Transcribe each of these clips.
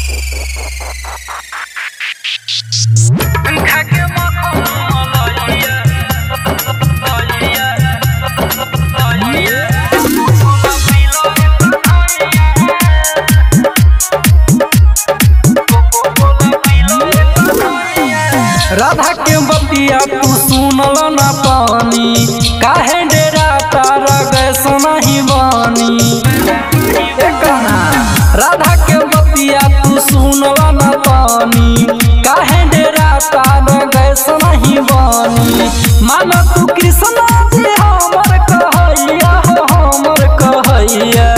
राधा के बतिया तू सुनल ना पानी काहे डेरा तारा गैस नहीं बानी ए कान्हा, राधा के बतिया तू सुनल ना पानी काहे डेरा तारा गैस नहीं बानी मान तू कृष्ण जी हमर कहैया हो हमर कहैया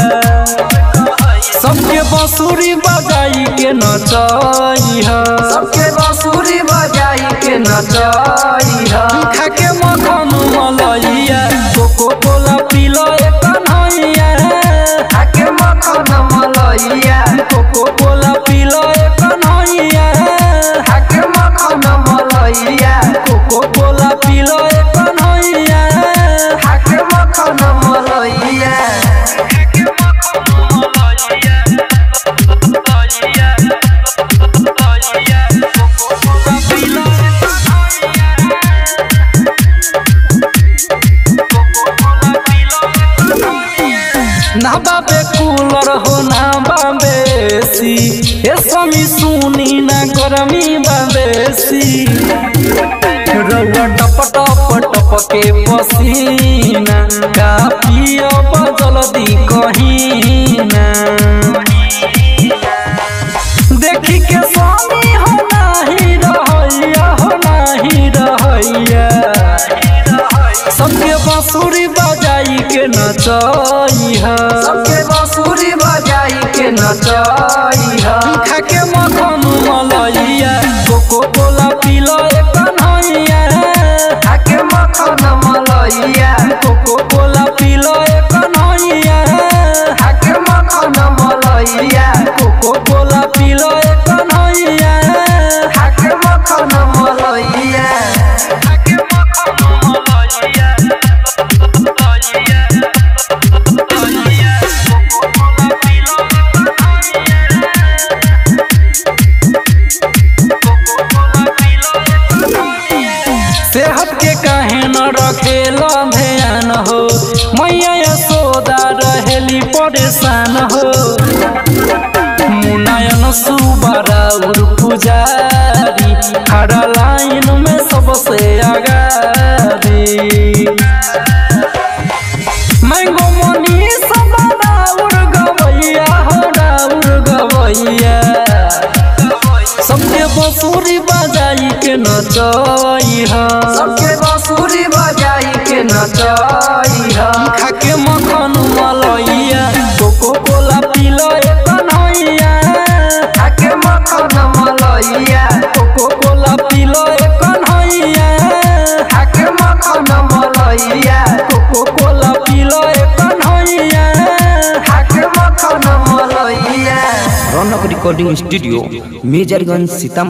सबके बांसुरी बजाई के नचैया सबके बांसुरी बजाई के नचैया खा के मखन मलैया कोको कोला पीलो एक कन्हैया आके मखन मलैया कोको कोला पीलो एक कन्हैया आके मखन मलैया कोको कोला पीलो एक कन्हैया आके मखन मलैया ना बाबे कूलर हो ना बाबे सी ए समी सुनी ना गरमी बाबेसी रउआ टप टप टप के पसीना का पियो जल्दी कहीना देखी के स्वामी हो नाही रहैया हो नाही रहैया सबके बांसुरी बजाई के नचैया सबके बांसुरी बजाई के नचैया खा के मखन मलैया कोको कोला पीलो एक कन्हैया आके मखन मलैया कोको कोला पीलो एक कन्हैया आके मखन मलैया कोको कोला पीलो एक कन्हैया आके मखन मलैया सेहत के काहे न रखेला ध्यान हो मैया यशोदा रहेली परेशान हो मुनायन सुबारा उर पुजारी खड़ा लाइन में सबसे आगारी मैंगो मोनी सबरा उर गवैया हो डाउर गवैया सबके बंसुरी बजाई के नचैया सबके बांसुरी बजाई के नचैया खा के मखन मलैया कोको कोला पीलो एक कन्हैया आके मखन मलैया कोको कोला पीलो एक कन्हैया आके मखन मलैया कोको कोला पीलो एक कन्हैया आके मखन मलैया रौनक रिकॉर्डिंग स्टूडियो मेजरगंज सीतामढ़ी